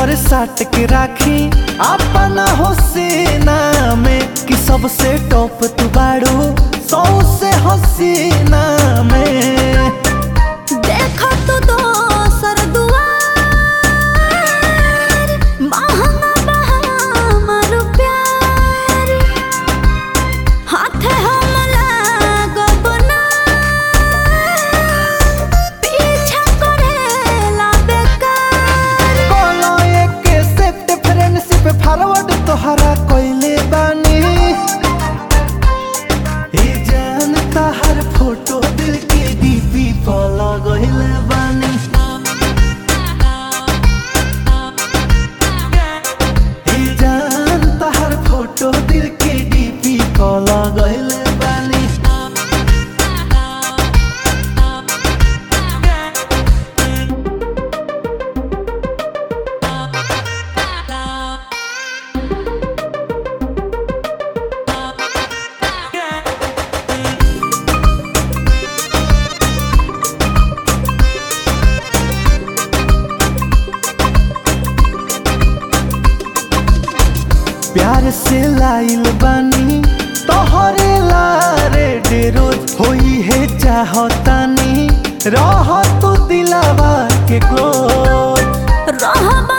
पर साट के राखी अपना हो सेना में कि सबसे टॉप तू बाड़ू सौ से हसीना में देखो तो दोसर दुआर महंगा बहामर प्यार हाथे हम लागब ना पीछा करेला बेकार कोनो एक सेट फ्रेंडशिप फॉरवर्ड तोहरा कोइले बानी ए जानता हर फोटो दिल के डीपी पर लगइले बानी ए जानता हर फोटो दिल के डीपी पर लगइले बानी प्यार से लाइल बानी तोहरे लारे डे रोज होई है चाहतानी रह तू दिलावा के क्लोज रहबा